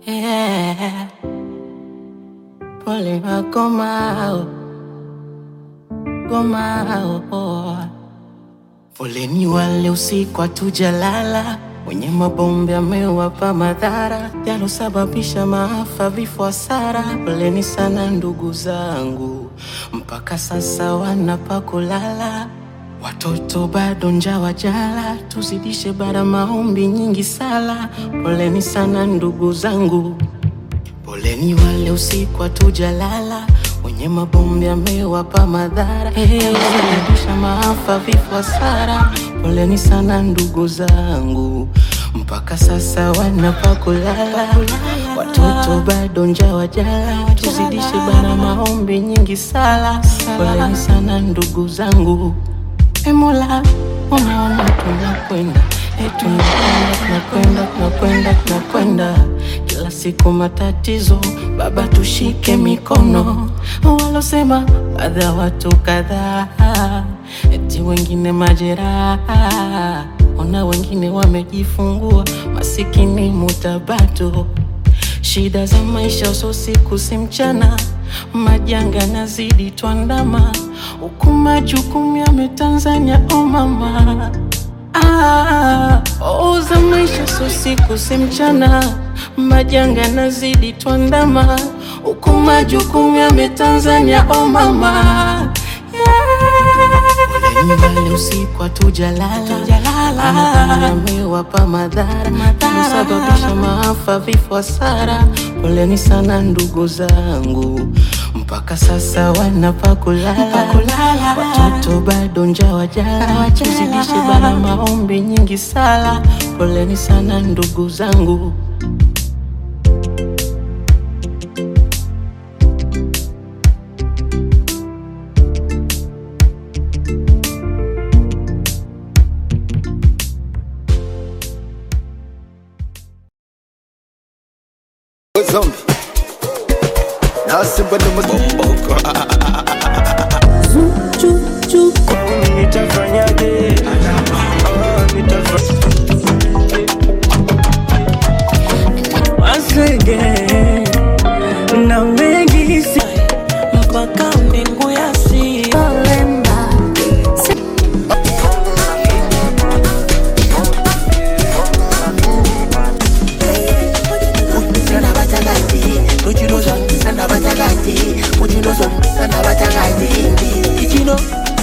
Yeah. Pole magomao gomao, foleni wale usiku hatujalala, wenye mabombe amewapa madhara yalosababisha maafa, vifo, hasara. Poleni sana ndugu zangu, mpaka sasa wanapa kulala Watoto bado njaa wajala, tuzidishe bara maombi nyingi sala. Poleni sana ndugu zangu, poleni wale usiku hatujalala, wenye mabombe amewapa madhara yalosababisha maafa, vifo, hasara. Poleni sana ndugu zangu, mpaka sasa wanapa kulala. Watoto bado njaa wajala, tuzidishe bara maombi nyingi sala. Poleni sana ndugu zangu. E Mola, unaona tunakwenda, e tunakwenda, tunakwenda, tunakwenda, tunakwenda, kila siku matatizo. Baba, tushike mikono. Walosema baadhi ya watu kadhaa, eti wengine majeraha, ona wengine wamejifungua, masikini mutabato Shida za maisha uso siku si mchana, majanga nazidi twandama, huku majukumu yame Tanzania o mama. Ah, oh, za maisha uso siku si mchana, majanga nazidi twandama, huku majukumu yame Tanzania o mama. Yeah. Wale usiku hatujalala, Mungu amewapa madhara kusababisha maafa, vifo, hasara. Poleni sana ndugu zangu, mpaka sasa wanapa kulala. Watoto bado njaa wajala, tuzidishe bara maombi nyingi sala. Poleni sana ndugu zangu. Zombie. Na simba ndo mabomboko. Nitafanyaje? Ah, nitafa- Once again, na mengi si mpaka mbingu ya si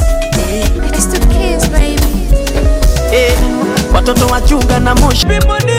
It's the kids, baby. eh, watoto wachunga na moshi Bimbo ni